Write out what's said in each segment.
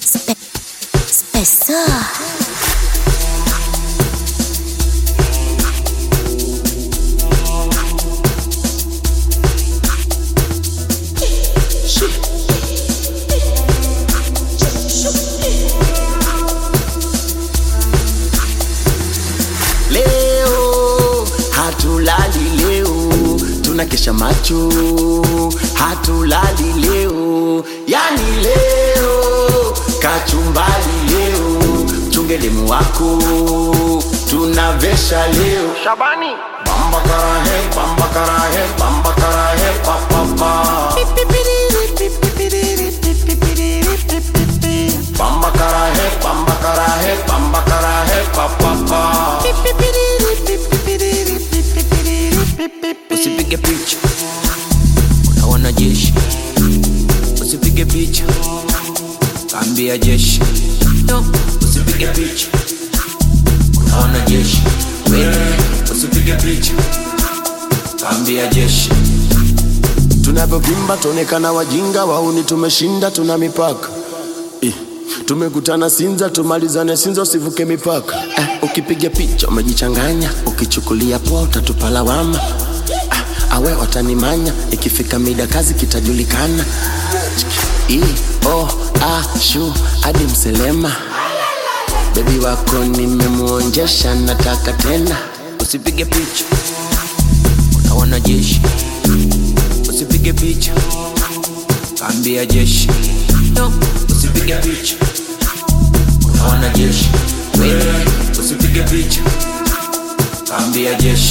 Spe Spessor. Leo hatulali leo, tunakesha macho, hatulali leo, yani leo kachumbali leo, chungelemu wako tunavesha leo. Shabani Bamba karahe, bamba karahe, bamba karahe, pa pa pa. Bamba karahe, bamba karahe, bamba karahe, pa pa pa. Usipige picha una wanajeshi, usipige picha kaambia jeshi, no, usipige picha una wanajeshi, wewe usipige picha kaambia jeshi. Tunavyovimba tuonekana wajinga, wauni tumeshinda, tuna mipaka eh. Tumekutana Sinza, tumalizane Sinza, usivuke mipaka eh. Ukipiga picha umejichanganya, ukichukulia poa utatupa lawama ah, awe watanimanya, ikifika mida kazi kitajulikana. I, o, a, shu hadi Mselema, bebi wako nimemuonjesha, nataka tena Usipige picha una wanajeshi, usipige picha kaambia jeshi, no, usipige picha una wanajeshi, wewe usipige picha kaambia jeshi.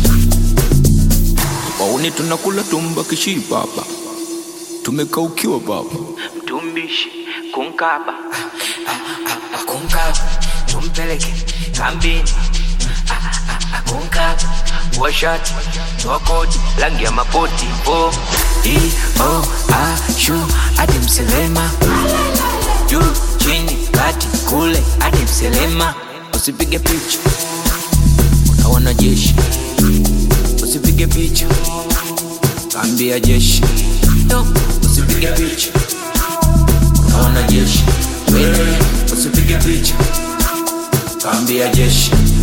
Wauni tunakula tumba kishipa hapa, tumekaukiwa baba, mtumbishi kunkaba kunkaba tumpeleke kambini kunkaba washati wakoti rangi ya mapoti o i o a shu hadi mselema juu chini kati kule hadi mselema usipige picha una wanajeshi, usipige picha kaambia jeshi, no, usipige picha una wanajeshi, wewe usipige picha kaambia jeshi.